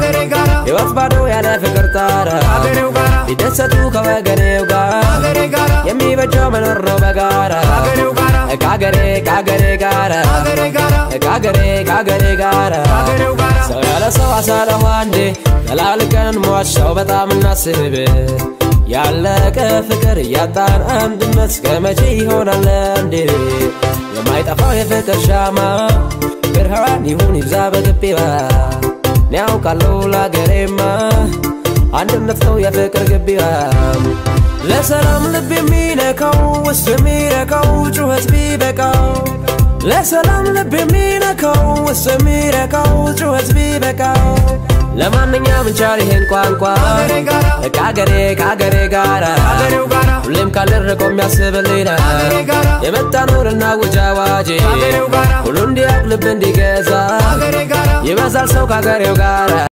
ከሀገሬ ጋራ ሕይወት ባዶ ያለ ፍቅር ታራ ከሀገሬው ጋራ ሊደሰቱ ከወገኔው ጋር ከሀገሬ ጋራ የሚበጀው መኖር ነው በጋራ ከሀገሬው ጋራ ከሀገሬ ከሀገሬ ጋራ ከሀገሬ ጋራ ከሀገሬ ከሀገሬ ጋራ ከሀገሬው ጋራ ሰው ያለ ሰው አሳለሁ አንዴ ተላልቀን ሟች ሰው በጣም እናስብ ያለቀ ፍቅር እያጣን አንድነት እስከ መቼ ይሆናል እንዴ የማይጠፋው የፍቅር ሻማ ብርሃን ይሁን ይብዛ በግቢዋ እኔ ያውቃለሁ ለአገሬማ አንድነት ነው የፍቅር ግቢዋ ለሰላም ልብ የሚነካው ውስጥ የሚረካው ጩኸት ቢበቃው ለሰላም ልብ የሚነካው ውስጥ የሚረካው ጩኸት ቢበቃው ለማንኛውም እንቻል ይሄን ቋንቋ ከሀገሬ ጋራ ከአገሬ ከአገሬ ጋራ ከሀገሬው ጋራ ሁሌም ካልደረቀው የሚያስብልኝ ነው ከሀገሬ ጋራ የመጣ ኑርና ውጅ አዋጅ ከሀገሬው ጋራ ሁሉ እንዲያውቅ ልብ እንዲገዛ ከሀገሬ ጋራ ይበዛል ሰው ከአገሬው ጋራ